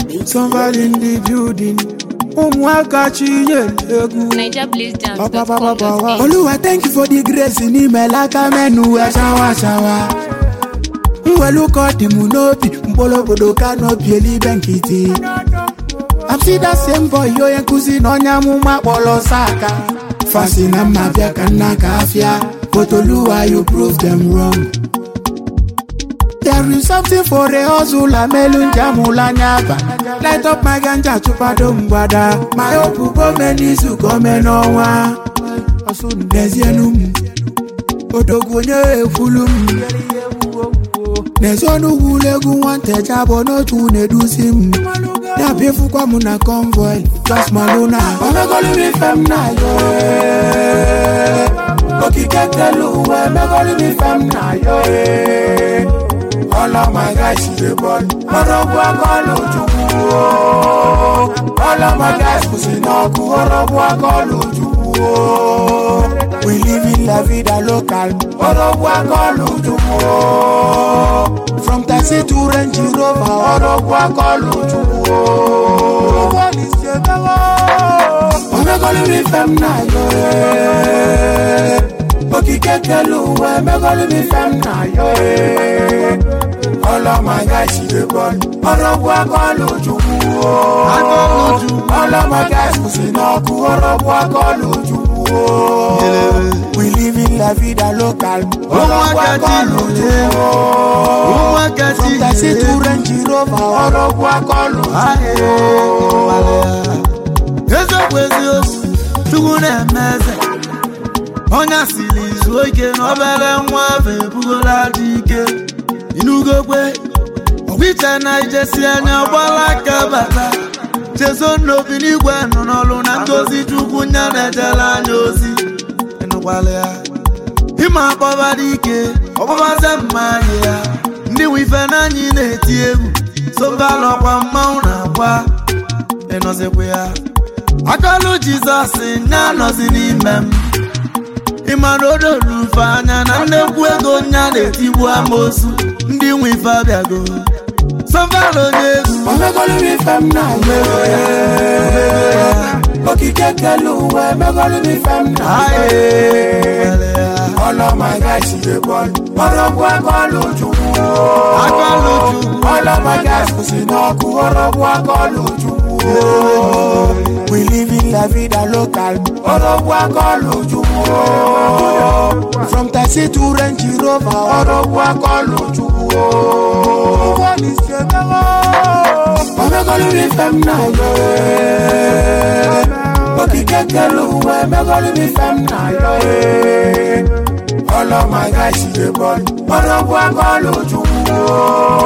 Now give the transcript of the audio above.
Somebody in the building. Ụmụaka chinyere egwu. NigerBlazeDance.com.ng Oluwa thank you for the grace n'ime aka menu wee shawa shawa. Mwelu ka ọ dị m n'obi mkpụrụ obodo ka n'obi elibe nkịtị. I'm see that same boy onye nkụzi na onye amụma kpọrọ saka. Fasi na mma bịa ka nna ka afịa. But Oluwa you prove them wrong. There is something for a hustle amelu njamula anya aba. Light up my ganja chụpado mgbada. My hope gome n'izu gome n'ọnwa. N'ezienu m, odogwu onye ekwulu m. N'ezionu wulu egwu nwata abụọ n'otu na-eduzi m. Na-abịafukwa m na convoy, just maluna. Omegolu m ife m na-ayọ ee. Okike kelu uwe emegolu m ife m na-ayọ ee. All of my guys is a ball. Ọrọ̀bù akọ́lù Chukwu o. All of my guys kwụsị n'ọkụ. Ọrọ̀bù akọ́lù Chukwu o. We live in la vida local. Ọrọ̀bù akọ́lù Chukwu o. From taxi to Range Rover. Ọrọ̀bù akọ́lù Chukwu o. Omegolu mi fem na yo eh. Okike kelu uwe emegolu mi fem na yo eh. All of my guys she dey ball. Ọrọ̀bù akọ́lù Chukwu o. All of my guys kwụsị n'ọkụ. Ọrọ̀bù akọ́lù Chukwu o. We live in la vida local. Ọrọ̀bù akọ́lù Chukwu o. From taxi to Range Rover. Ọrọ̀bù akọ́lù Chukwu o. eziokwu eziokwu chukwu na-eme eze onye siri izu ike na obere nwa afọ ebugola dị ike inugokwe ọgwụiche na ijesi anya gbala aka bata chezo n'obi n'igwe nọ n'ọrụ na ngozi chukwu nya na-ejere anya ozi ịnụkwala ya ịma akpọba dị ike ọkpọbaze mma anyị ya ndị nwe ife n'anyị na-eti egwu sobalọkwa mmanwụ na-akwa ịnọzikwa ya akọlụ jizọs nya nọzi n'ime m ịmara odolu ufe anya na nnekwu ego nya na-etigbu amosu ndị nwe ife abịago sọvara onye egwu Omegolu mi fem na yo eh. Okike kelu uwe emegolu mi fem na yo eh. All of my guys she dey ball. Ọrọ̀bù akọ́lù Chukwu o. Akọ́lù Chukwu. All of my guys kwụsị n'ọkụ. Ọrọ̀bù akọ́lù Chukwu o. We live in la vida local. Ọrọ̀bù akọ́lù Chukwu o. From taxi to Range Rover. Ọrọ̀bù akọ́lù Chukwu o. Omegolu mi fem na yo eh. Okike kelu uwe emegolu mi fem na yo eh. All of my guys she dey ball. Ọrọ̀bù akọ́lù Chukwu o.